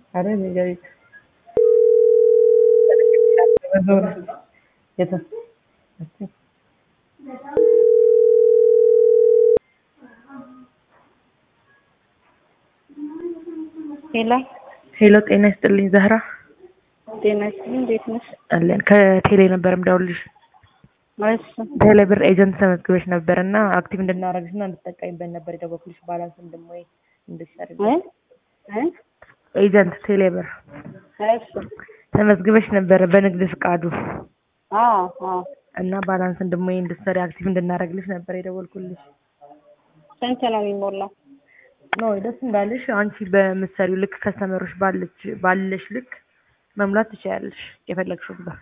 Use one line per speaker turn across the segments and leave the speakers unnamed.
अरे भैया एक येतो
ሄሎ
ሄሎ ጤና ይስጥልኝ ዛህራ
ጤና ይስጥልኝ። እንዴት ነሽ?
አለን ከቴሌ ነበር የምደውልልሽ
እሺ
ቴሌ ብር ኤጀንት ተመዝግበሽ ነበር እና አክቲቭ እንድናረግሽ እና እንድትጠቀሚበት ነበር የደወልኩልሽ ባላንስ እንደሞይ እንድትሰሪ
እ እ
ኤጀንት ቴሌ ብር
እሺ
ተመዝግበሽ ነበር በንግድ ፍቃዱ
አዎ አዎ
እና ባላንስ እንደሞይ እንድትሰሪ አክቲቭ እንድናረግልሽ ነበር የደወልኩልሽ
ስንት ነው የሚሞላው?
ኖ ደስ እንዳለሽ አንቺ በምትሰሪው ልክ ከስተመሮች ባለች ባለሽ ልክ መሙላት ትችያለሽ የፈለግሽው ብር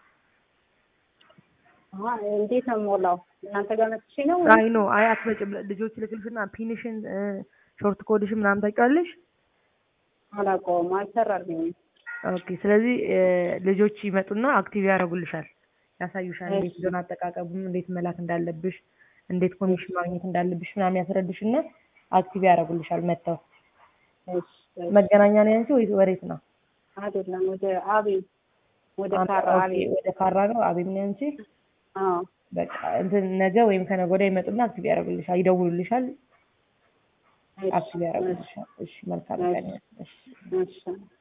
አሀ እንዴት ነው የምሞላው? እናንተ ጋር መጥቼ ነው?
አይ ኖ አይ አትመጭም ልጆች ልክልሽና ፒንሽን ሾርት ኮድሽን ምናምን ታውቂዋለሽ
አላውቀውም፣ አልሰራልኝም።
ኦኬ ስለዚህ እ ልጆች ይመጡና አክቲቭ ያደርጉልሻል ያሳዩሻል እንዴት እንደሆነ አጠቃቀሙን እንዴት መላክ እንዳለብሽ እንዴት ኮሚሽን ማግኘት እንዳለብሽ ምናምን ያስረዱሽና አክቲቭ ያደርጉልሻል መጥተው
እሺ
መገናኛ ነው ያንቺ ወይስ ወዴት ነው
አይደለም፣ ወደ አቤል ወደ
አ-
ካራ
ኦኬ፣
አቤል።
ወደ ካራ ነው አቤት ነው ያንቺ
አዎ
በቃ እንትን ነገ ወይም ከነገ ወዲያ ይመጡና አክቲቭ ያደርጉልሻል ይደውሉልሻል
እሺ
አክቲቭ ያደርጉልሻል እሺ መልካም ቀን እሺ
እሺ